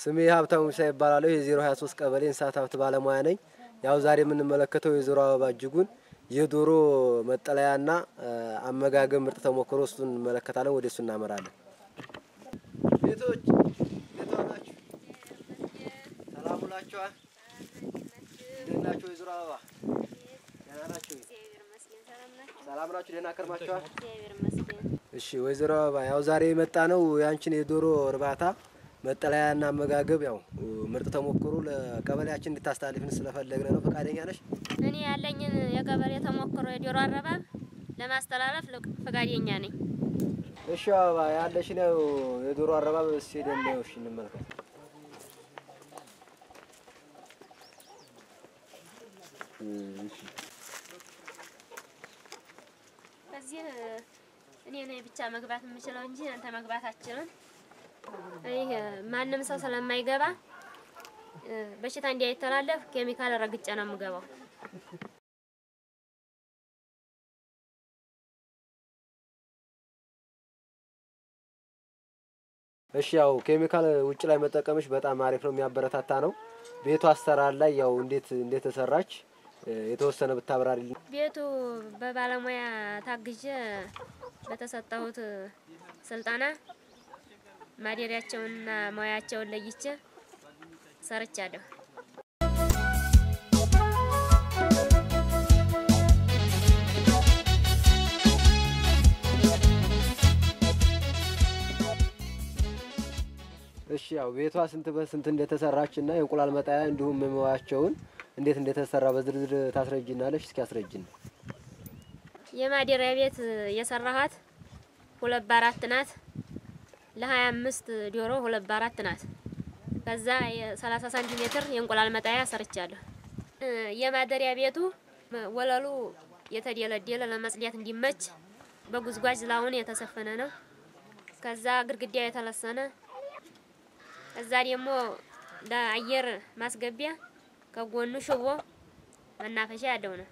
ስሜ ሀብታሙ ሙሳ ይባላለሁ። የዜሮ ሀያ ሶስት ቀበሌ እንስሳት ሀብት ባለሙያ ነኝ። ያው ዛሬ የምንመለከተው የዞሮ አበባ እጅጉን የዶሮ መጠለያና አመጋገብ ምርጥ ተሞክሮ እሱን እንመለከታለን። ወደ እሱ እናመራለን። ቤቶች እንዴት ዋላችሁ? ሰላም ውላችኋል? እንዴት ናችሁ? የዞሮ አበባ ደህና ናችሁ? ሰላም ናችሁ? ደህና ከርማችኋል? እሺ ወይዘሮ አበባ ያው ዛሬ የመጣ ነው ያንቺን የዶሮ እርባታ መጠለያና አመጋገብ ያው ምርጥ ተሞክሮ ለቀበሌያችን እንድታስተላልፍን ስለፈለግን ነው። ፈቃደኛ ነሽ? እኔ ያለኝን የቀበሌ ተሞክሮ የዶሮ አረባብ ለማስተላለፍ ፈቃደኛ ነኝ። እሺ አበባ ያለሽን ያው የዶሮ አረባብ እስኪ ሄደን ነው እሺ እንመልከት። በዚህ እኔ ነኝ ብቻ መግባት የምችለው እንጂ አንተ መግባት አትችልም። ይህ ማንም ሰው ስለማይገባ በሽታ እንዳይተላለፍ ኬሚካል ረግጬ ነው የምገባው። እሺ ያው ኬሚካል ውጭ ላይ መጠቀምሽ በጣም አሪፍ ነው፣ የሚያበረታታ ነው። ቤቱ አሰራር ላይ ያው እንዴት እንዴት ተሰራች የተወሰነ ብታብራሪልን። ቤቱ በባለሙያ ታግዤ በተሰጠሁት ስልጠና ማደሪያቸውንና ሙያቸውን ለይቼ ሰርቻለሁ። እሺ ያው ቤቷ ስንት በስንት እንደተሰራች እና የእንቁላል መጣያ እንዲሁም መዋያቸውን እንዴት እንደተሰራ በዝርዝር ታስረጅናለሽ? እስኪ አስረጅን። የማደሪያ ቤት የሰራኋት ሁለት በአራት ናት። ለሀያ አምስት ዶሮ ሁለት በአራት ናት። ከዛ የሰላሳ ሳንቲሜትር የእንቁላል መጣያ ሰርቻለሁ። የማደሪያ ቤቱ ወለሉ የተደለደለ ለመጽዳት እንዲመች በጉዝጓዝ ላውን የተሰፈነ ነው። ከዛ ግድግዳ የተለሰነ ከዛ ደግሞ ለአየር ማስገቢያ ከጎኑ ሽቦ መናፈሻ ያለው ነው።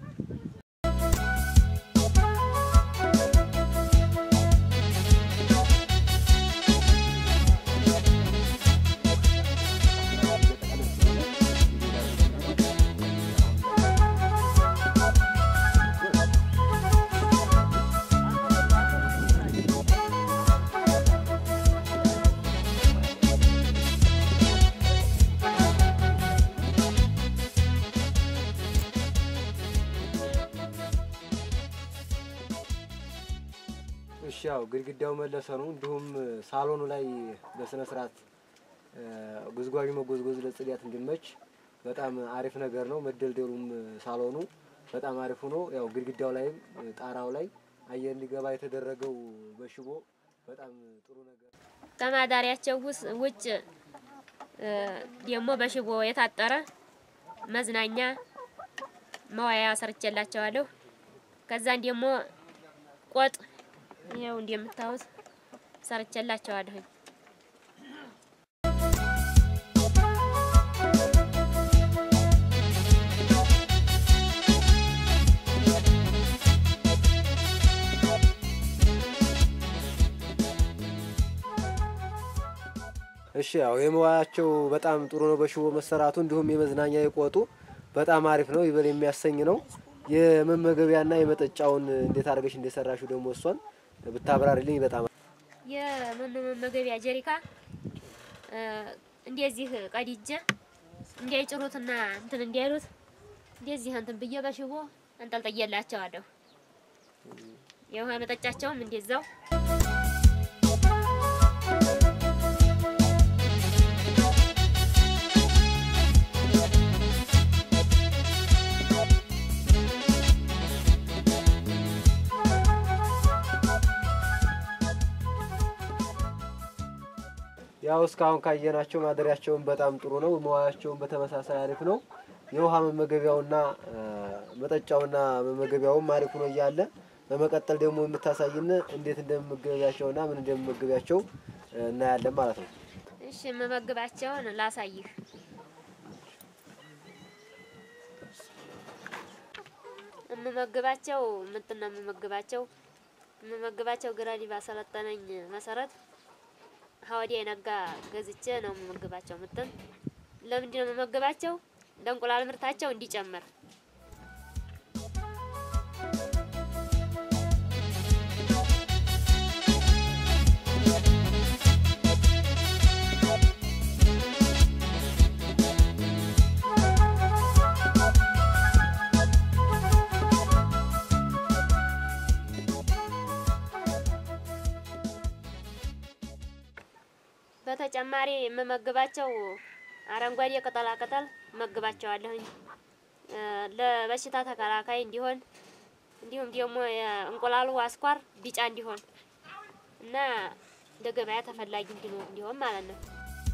እሺ ያው ግድግዳው መለሰኑ እንዲሁም ሳሎኑ ላይ በስነ ስርዓት ጉዝጓዥ መጎዝጎዝ ለጽዳት እንዲመች በጣም አሪፍ ነገር ነው። መደልደሉም ሳሎኑ በጣም አሪፍ ሆኖ ያው ግድግዳው ላይም ጣራው ላይ አየር እንዲገባ የተደረገው በሽቦ በጣም ጥሩ ነገር ከማዳሪያቸው ውጭ ደግሞ በሽቦ የታጠረ መዝናኛ መዋያ ሰርቼላቸዋለሁ። ከዛን ደግሞ ቆጥ ይኸው እንደምታዩት ሰርቼላቸዋለሁ። እሺ ያው የመዋያቸው በጣም ጥሩ ነው በሽቦ መሰራቱ፣ እንዲሁም የመዝናኛ የቆጡ በጣም አሪፍ ነው፣ ይበል የሚያሰኝ ነው። የመመገቢያና የመጠጫውን እንዴት አድርገሽ እንደሰራሽው ደግሞ እሷን ብታብራሪልኝ በጣም የመመገቢያ ጀሪካ እንደዚህ ቀዲጀ እንዳይጭሩትና እንትን እንዲያሉት እንደዚህ እንትን ብዬ በሽቦ አንጠልጥዬላቸዋለሁ። የውሃ መጠጫቸውም እንደዛው ያው እስካሁን ካየናቸው ማደሪያቸውን በጣም ጥሩ ነው። መዋያቸውን በተመሳሳይ አሪፍ ነው። የውሃ መመገቢያውና መጠጫውና መመገቢያውም አሪፍ ነው እያለ በመቀጠል ደግሞ የምታሳይን እንዴት እንደመመገቢያቸውና ምን እንደመመገቢያቸው እናያለን ማለት ነው። እሺ የምመግባቸውን ላሳይህ። የምመግባቸው ምንድን ነው የምመግባቸው? የምመግባቸው ግረዲ ባሰለጠነኝ መሰረት ሀወዲያ የነጋ ገዝቼ ነው የምመግባቸው። ምጥን ለምንድን ነው የምመግባቸው? ለእንቁላል ምርታቸው እንዲጨምር በተጨማሪ የምመግባቸው አረንጓዴ ቅጠላ ቅጠል መግባቸዋለሁኝ ለበሽታ ተከላካይ እንዲሆን እንዲሁም ደግሞ የእንቁላሉ አስኳር ቢጫ እንዲሆን እና ለገበያ ተፈላጊ እንዲሆን ማለት ነው።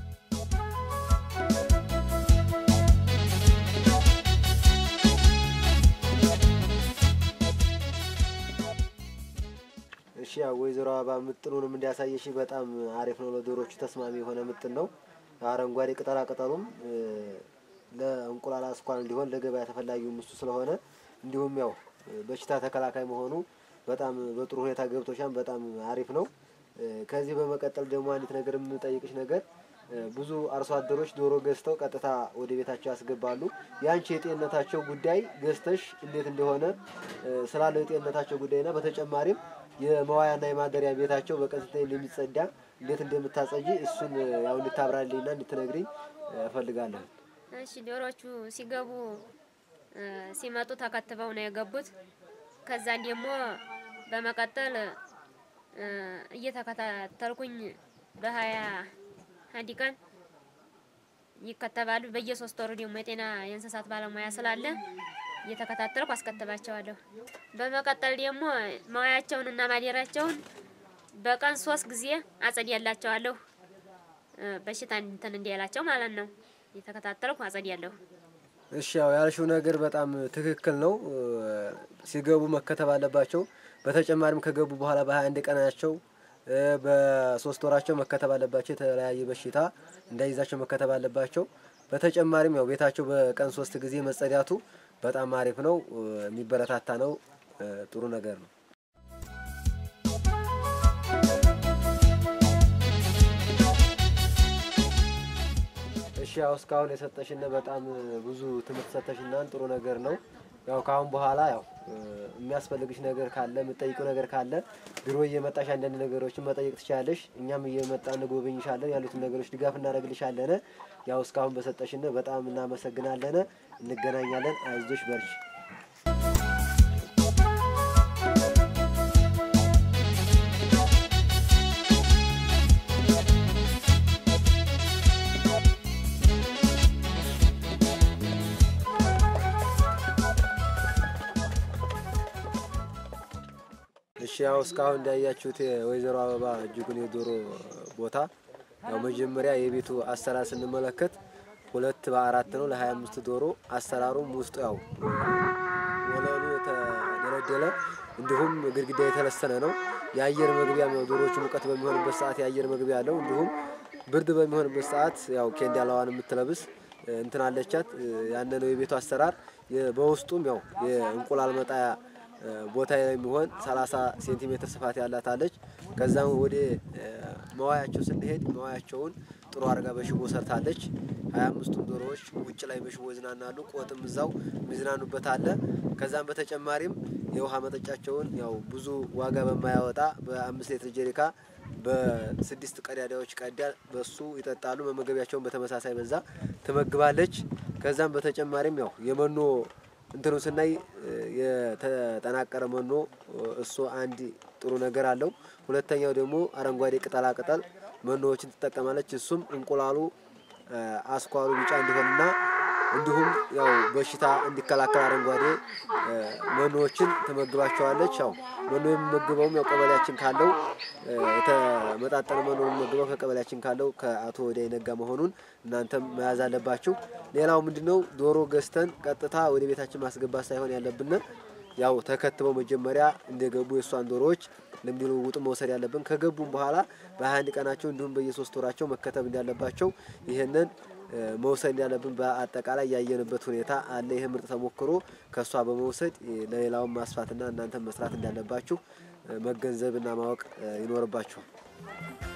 እሺ ያው ወይዘሮ አበባ ምጥኑንም እንዲያሳየሽ በጣም አሪፍ ነው። ለዶሮቹ ተስማሚ የሆነ ምጥን ነው። አረንጓዴ ቅጠላ ቅጠሉም ለእንቁላል አስኳል እንዲሆን ለገበያ ተፈላጊውም እሱ ስለሆነ እንዲሁም ያው በሽታ ተከላካይ መሆኑ በጣም በጥሩ ሁኔታ ገብቶሻን በጣም አሪፍ ነው። ከዚህ በመቀጠል ደግሞ አንዲት ነገር የምጠይቅሽ ነገር ብዙ አርሶ አደሮች ዶሮ ገዝተው ቀጥታ ወደ ቤታቸው ያስገባሉ። ያንቺ የጤንነታቸው ጉዳይ ገዝተሽ እንዴት እንደሆነ ስላለው የጤንነታቸው ጉዳይና በተጨማሪም የመዋያና የማደሪያ ቤታቸው በቀን ስንት እንደሚጸዳ እንዴት እንደምታጸጂ እሱን ያው እንድታብራልኝና እንድትነግሪኝ እፈልጋለሁ። እሺ ዶሮቹ ሲገቡ ሲመጡ ተከትበው ነው የገቡት። ከዛን ደግሞ በመቀጠል እየተከታተልኩኝ በሀያ አንድ ቀን ይከተባሉ። በየሶስት ወሩ ደግሞ የጤና የእንስሳት ባለሙያ ስላለ እየተከታተልኩ አስከትባቸዋለሁ። በመቀጠል ደግሞ መዋያቸውን እና ማደሪያቸውን በቀን ሶስት ጊዜ አጸድያላቸዋለሁ። በሽታ እንትን እንዲያላቸው ማለት ነው። እየተከታተልኩ አጸድያለሁ። እሺ ያው ያልሽው ነገር በጣም ትክክል ነው። ሲገቡ መከተብ አለባቸው። በተጨማሪም ከገቡ በኋላ በሀያ አንድ ቀናቸው በሶስት ወራቸው መከተብ አለባቸው። የተለያየ በሽታ እንዳይዛቸው መከተብ አለባቸው። በተጨማሪም ያው ቤታቸው በቀን ሶስት ጊዜ መጸዳቱ በጣም አሪፍ ነው፣ የሚበረታታ ነው፣ ጥሩ ነገር ነው። እሺ ያው እስካሁን የሰጠሽን በጣም ብዙ ትምህርት ሰጠሽናን ጥሩ ነገር ነው። ያው ከአሁን በኋላ ያው የሚያስፈልግሽ ነገር ካለ የምጠይቀው ነገር ካለ ቢሮ እየመጣሽ አንዳንድ ነገሮችን መጠየቅ ትችላለሽ። እኛም እየመጣ እንጎበኝሻለን፣ ያሉትን ነገሮች ድጋፍ እናደርግልሻለን። ያው እስካሁን በሰጠሽን በጣም እናመሰግናለን። እንገናኛለን። አይዞሽ በርሽ። እሺ ያው እስካሁን እንዳያችሁት የወይዘሮ አበባ እጅጉን የዶሮ ቦታ ያው መጀመሪያ የቤቱ አሰራር ስንመለከት ሁለት በአራት ነው ለሀያ አምስት ዶሮ አሰራሩም ውስጡ ያው ወለሉ የተደለደለ እንዲሁም ግድግዳ የተለሰነ ነው። የአየር መግቢያ ነው። ዶሮዎቹ ሙቀት በሚሆንበት ሰዓት የአየር መግቢያ አለው። እንዲሁም ብርድ በሚሆንበት ሰዓት ያው ኬንዳላዋን የምትለብስ እንትን አለቻት። ያነ ነው የቤቱ አሰራር። በውስጡም ያው የእንቁላል መጣያ ቦታ የሚሆን 30 ሴንቲሜትር ስፋት ያላት አለች። ከዛም ወደ መዋያቸው ስንሄድ መዋያቸውን ጥሩ አድርጋ በሽቦ ሰርታለች። ሀያ አምስቱም ዶሮዎች ውጭ ላይ በሽቦ ይዝናናሉ። ቆጥም እዛው የሚዝናኑበት አለ። ከዛም በተጨማሪም የውሃ መጠጫቸውን ያው ብዙ ዋጋ በማያወጣ በአምስት ሌትር ጀሪካ በስድስት ቀዳዳዎች ቀዳ በሱ ይጠጣሉ። መመገቢያቸውን በተመሳሳይ በዛ ትመግባለች። ከዛም በተጨማሪም ያው የመኖ እንትኑ ስናይ የተጠናቀረ መኖ እሱ አንድ ጥሩ ነገር አለው። ሁለተኛው ደግሞ አረንጓዴ ቅጠላ ቅጠል መኖዎችን ትጠቀማለች። እሱም እንቁላሉ አስኳሉ ቢጫ እንዲሆንና እንዲሁም ያው በሽታ እንዲከላከል አረንጓዴ መኖዎችን ትመግባቸዋለች። ያው መኖ የሚመግበውም ያው ቀበሌያችን ካለው የተመጣጠነ መኖ የሚመግበው ከቀበሌያችን ካለው ከአቶ ወዲያ ይነጋ መሆኑን እናንተም መያዝ አለባችሁ። ሌላው ምንድነው ዶሮ ገዝተን ቀጥታ ወደ ቤታችን ማስገባት ሳይሆን ያለብን ያው ተከትበው መጀመሪያ እንደገቡ የእሷን ዶሮዎች ልምድ ልውውጡ መውሰድ ያለብን ከገቡም በኋላ በሀያ አንድ ቀናቸው እንዲሁም በየሶስት ወራቸው መከተብ እንዳለባቸው ይህንን መውሰድ እንዳለብን በአጠቃላይ ያየንበት ሁኔታ አለ። ይህ ምርጥ ተሞክሮ ከእሷ በመውሰድ ለሌላውን ማስፋትና እናንተን መስራት እንዳለባችሁ መገንዘብና ማወቅ ይኖርባችኋል።